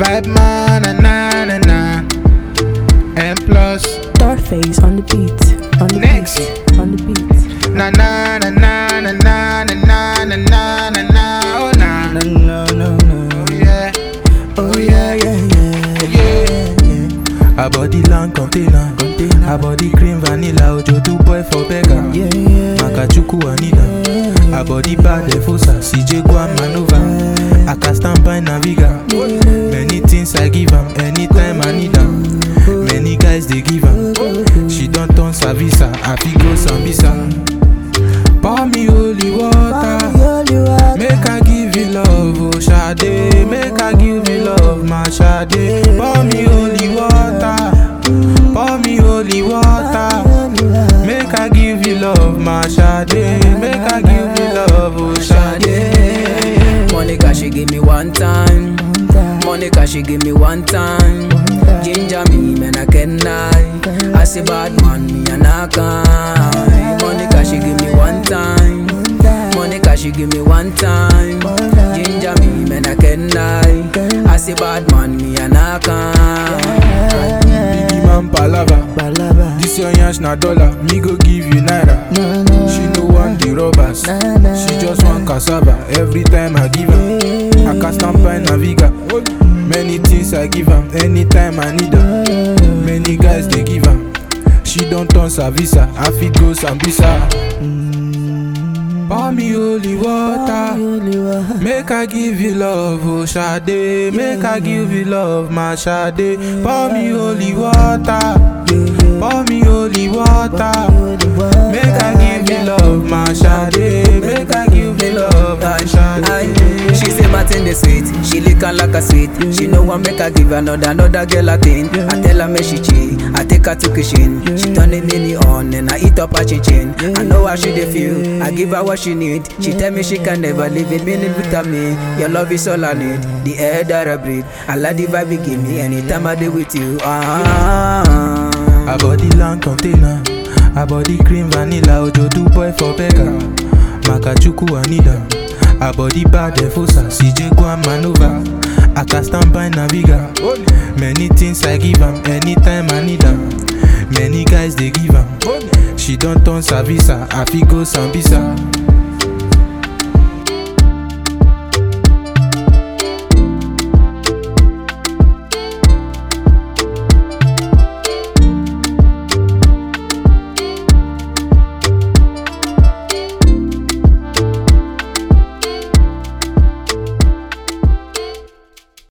Vibe man, na na na na. And plus, Starface on the beat. On the Next. beat. On the beat. na na na na na na na na na na na na. Oh na. No, no, no, no. Oh yeah. Oh yeah, yeah, yeah, yeah, yeah. Her body long container, Container. her body cream vanilla, Ojo do boy for beggar. Yeah, yeah. Makachuku Anina, her body bad efosa, CJ Guam maneuver. I can stand by Naviga. Many things I give am, anytime I need am. Many guys they give am. She don't turn Savisa, I fi go Sambisa. Pour me holy water. Make I give you love, oh Sade. Make I give you love, my Sade. Pour me holy water. Pour me holy water. Make I give you love, my Sade. Make I give you love, oh Sade. Monica, she give me one time. Monica, she give me one time. Ginger me, man, I can lie. I say bad man, me and I can. Monica, she give me one time. Monica, she give me one time. Ginger me, man, I can lie. I say bad man, me and I can. Biggie man palava. Balaba. This your yansh na dollar. Me go give you naira. No, no. She no want the robbers. Na, na, She just want cassava. Every time I give her, I can stand by Naviga. Many things I give her, anytime I need her. Many guys they give her. She don't turn Savisa. I fit go Sambisa. Pour me holy water. Make I give you love, oh Sade. Make I give you love, my Sade. Pour me holy water. Pour me holy water. Make I give you love, my Sade. Make I give you love, my Sade. Aye. She say my thing dey sweet, she lick am like a sweet. She know want make I give another another girl a thing. I tell her make she cheat, I take her to kitchen. She turn the mini on and I eat up her chinchin. I know how she dey feel, I give her what she need. She tell me she can never live it, meaning without me. Your love is all I need, the air that I breathe. I like the vibe you give me anytime I dey with you. Ah. Her body long container. Her body cream vanilla. Ojo do boy for beggar. Makachuku Anida. Her body bad efosa. CJ Guam maneuver. I can stand by Naviga. Many things I give am. Anytime I need am. Many guys they give am. She don't turn Savisa. I fi go Sambisa.